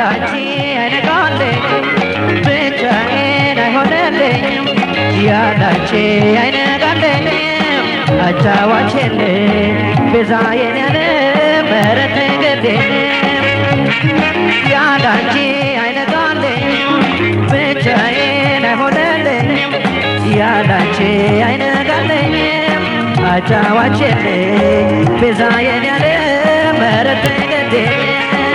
ያላንቺ አይነጋለኝም ብቻዬን አይሆንልኝም ያላንቺ አይነጋለኝም አጫዋች የለኝ ቤዛዬን ያለ ምህረት ገዴንም ያላንቺ አይነጋለኝም ብቻዬን አይሆንልኝም ያላንቺ አይነጋለኝም አጫዋች የለኝ ቤዛዬን ያለ ምህረት ገዴንም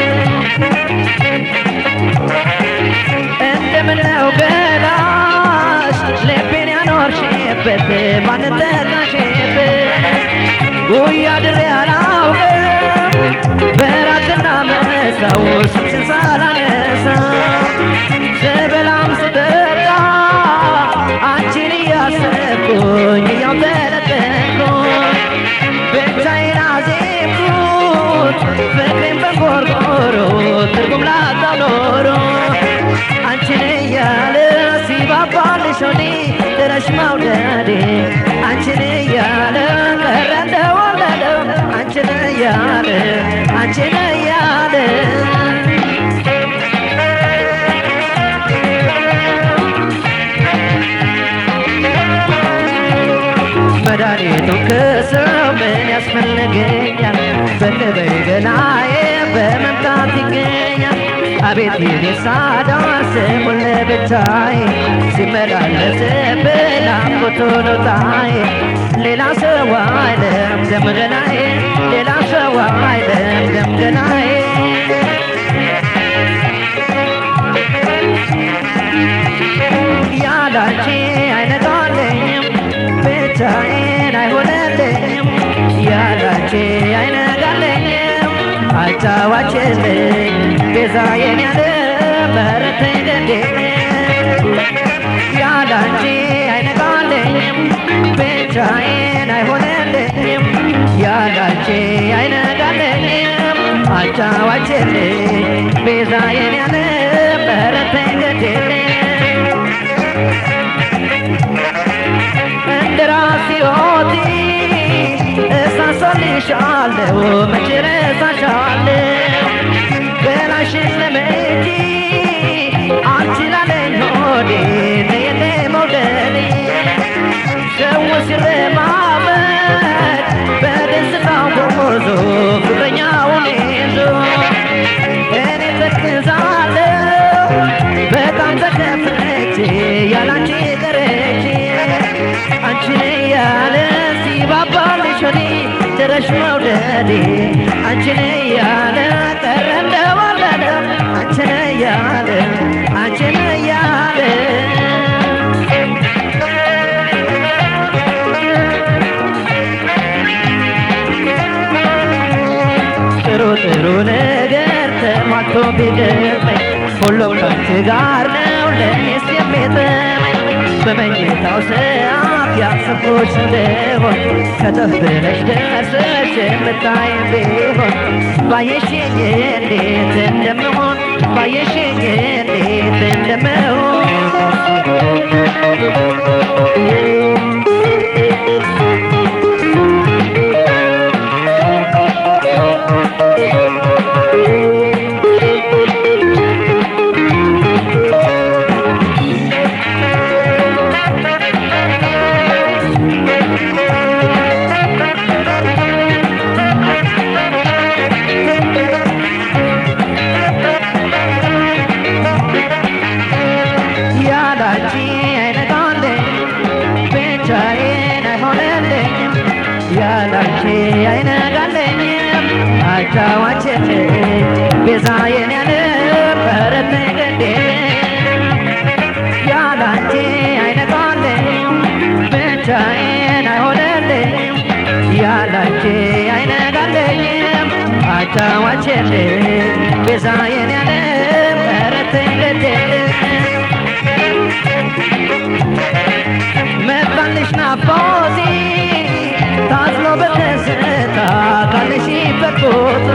እንደምነው ገላሽ ልቤን ያኖርሽበት ማንን ጠራሽበት ጉያ ድሬ አላውቅም በራትና መሳው ስምሽን ሳላነሳ ስበላም ስጠጣ አንቺን እያሰብኩኝ እያው ተለጠንኩኝ ብቻዬን አዜምኩት ፍቅሬን በንቆርቆሮ ትርጉም ላጣው ኖሮ አንቺን እያለ ሲባባልሽ ሆዴ ድረሽ መውደዴ አንቺን እያለ ቀረ እንደወለደው አንቺን እያለ አንቺን እያለ መድኃኒቱን ከሰው ምን ያስፈልገኛል? በቅበይ ገላዬ በመምጣት ይገኛል። አቤት የኔ ሳዳር ስሙን ለብቻዬ ሲመላለስብኝ ናፍቆቱ ነው ጣዬ ሌላ ሰው አይለም ደም ገናዬ ሌላ ሰው አይለም ደም ገናዬ ያላንቺ አይነጋለኝም ብቻዬን አይሆንልኝም ያላንቺ አይነጋለኝም አጫዋችልኝ ቤዛዬን ያለ ምህረት ገዴ ያላንቺ አይነጋለኝም ብቻዬን አይሆንልኝም ያላንቺ አይነጋለኝም አጫዋችልኝ ቤዛዬን ያለ ምህረት ገዴ እንደራሲዮቲ እሳሳልሻለሁ መቼ ረሳሻለሁ ገላሽን ለመጂ አንቺ ላለኝ ሆዴ ነየኔ መውደዴ ሰው ሲረማመድ በደስታው ጎዞ ፍቅረኛውን ይዞ እኔ ተክዛለሁ በጣም ተከፍቼ ያላንቺ ቀረቼ አንቺን እያለ ሲባባልሽ ሆዴ ድረሽ መውደዴ አንቺን እያለ ቀረ እንደወለደ አንቺን እያለ አንቺን እያለ ጥሩ ጥሩ ነገር ተሟልቶ ቢገጥመኝ ሁሉም ከአንቺ ጋር ነው ለእኔስ የሚጥመኝ በመኝታው ሰዓት ያሰብኩሽ እንደሆን ከተፍ ብለሽ ደርሰሽ የምታይም ቢሆን ባየሽኝ እንዴት እንደምሆን ባየሽኝ እንዴት እንደምሆን ያላንቺ አይነጋለኝ ብቻዬን አይሆንልኝም ያላንቺ አይነጋለኝም አጫዋችን ቤዛዬን ያለ ምህረት ገዴ ያላንቺ አይነጋለኝም ብቻዬን አይሆንልኝም ያላንቺ አይነጋለኝም አጫዋችን ቤዛዬን ያለ ምህረት ገዴ መጣልሽ ናፍቆቴ ታዝሎ በደስታ ካለሽበት ቦታ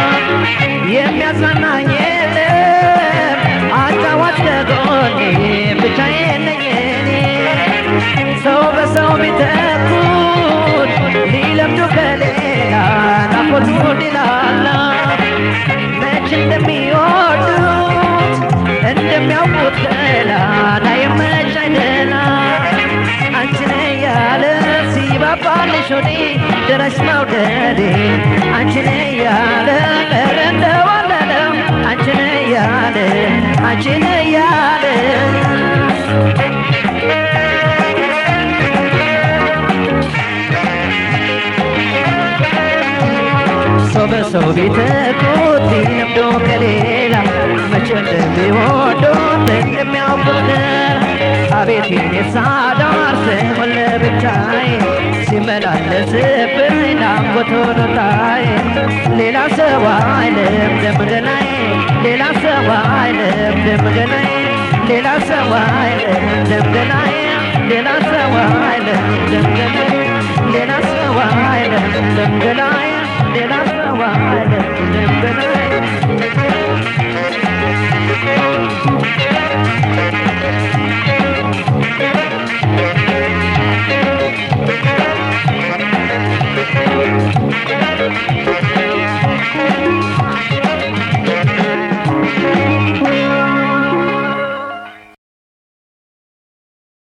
የሚያጽናናኝ የለም አጫዋች ከጎኔ ብቻዬን ነኝ እኔ ሰው በሰው ቢተኩት ሊለምዱ ከሌላ ናፍቆቱ ሊላላ መች እንደሚወዱ እንደሚያውቁት ገላ ላይመች አይደላ አንቺን ያለ ሲባባልሽ ወዴ ድረስ መውደዴ አንቺን ያለ ቀረ እንደወለደ አንቺን ያለ አንቺን ያለ ሰው በሰው ቢተኩት ቢለምዶ ከሌላ መቼ እንደሚወዱት እንደሚያውቁት አቤት የሳዳር ስሙን ለብቻዬ ሲመላለስብኝ ናፍቆት ሆኖታዬ ሌላ ሰው አይልም ደምገናዬ ሌላ ሰው አይልም ደምገናዬ ሌላ ሰው አይልም ደምገናዬ ሌላ ሰው አይልም ደምገናዬ ሌላ ሰው አይልም ደምገናዬ